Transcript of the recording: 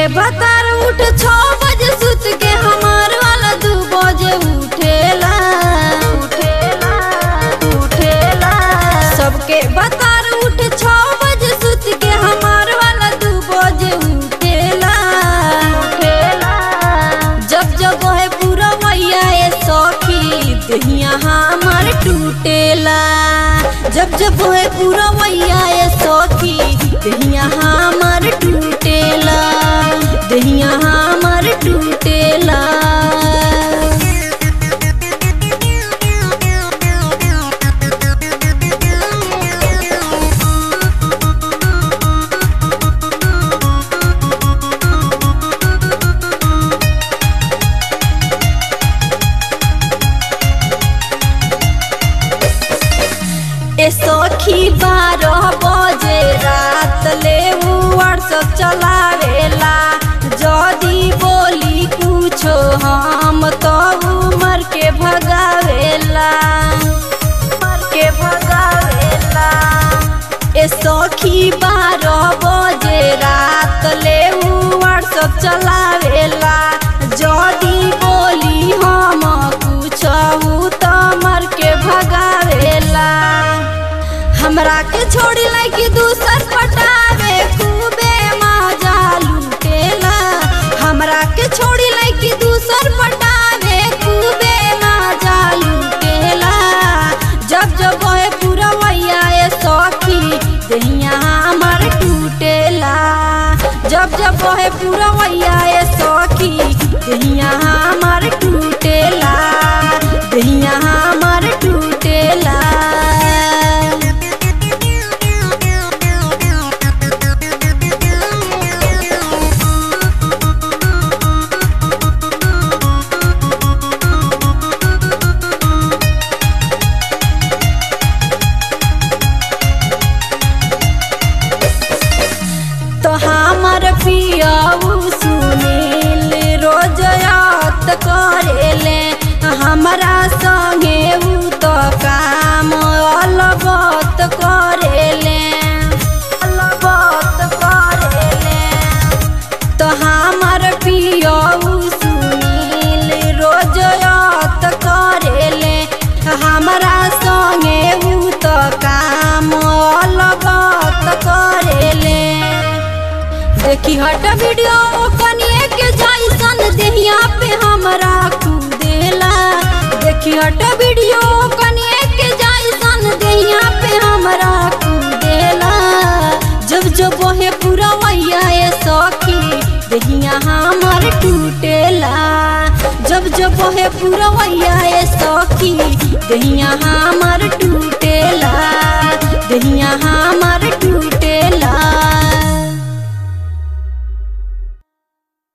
बतार उठ छो बजे सुत के हमार वाला दू बजे उठेला उठेला उठेला सबके बतार उठ छो बजे सुत के हमार वाला दू बजे उठेला उठेला जब जब है पूरा मैया ए सखी दहिया हमार टूटेला जब जब है पूरा मैया ए सखी दहिया हमार टूटेला दहिया हमार टूटेला ए सखी बारह बजे रात ले व्हाट्सअप चलावेला जदी बोली कुछो हम तो मर के भगावेला मर के भगावेला ए सखी बारह बजे रात ले व्हाट्सअप चलावेला जदी बोली हम कुछो तो मर के भगावेला हमरा के छोड़ी लाइक दूसर पटावे खूबे मजा लूटेला हमरा के छोड़ी लाइक दूसर पटावे खूबे मजा लूटेला जब जब है पूरा मैया ए सखी दहिया हमार टूटेला जब जब है पूरा मैया ए सखी दहिया हमार टूटेला दहिया हमार टूटेला तो हमर पियाऊ सुनील रोज याद करेले हमरा संगे उ तो काम अलबत करेले अलबत करेले तो हमर पियाऊ सुनील रोज याद करेले हमरा संगे उ तो काम अलबत करेले देखी हट वीडियो कनिए के जैसन देहिया पे हमरा कूदेला देखी हट वीडियो कनिए के जैसन देहिया पे हमरा कूदेला जब जब वहे पूरा मैया ए सखी देहिया हमर टूटेला जब जब वहे पूरा मैया ए सखी देहिया हमर टूटेला देहिया हमर टूटेला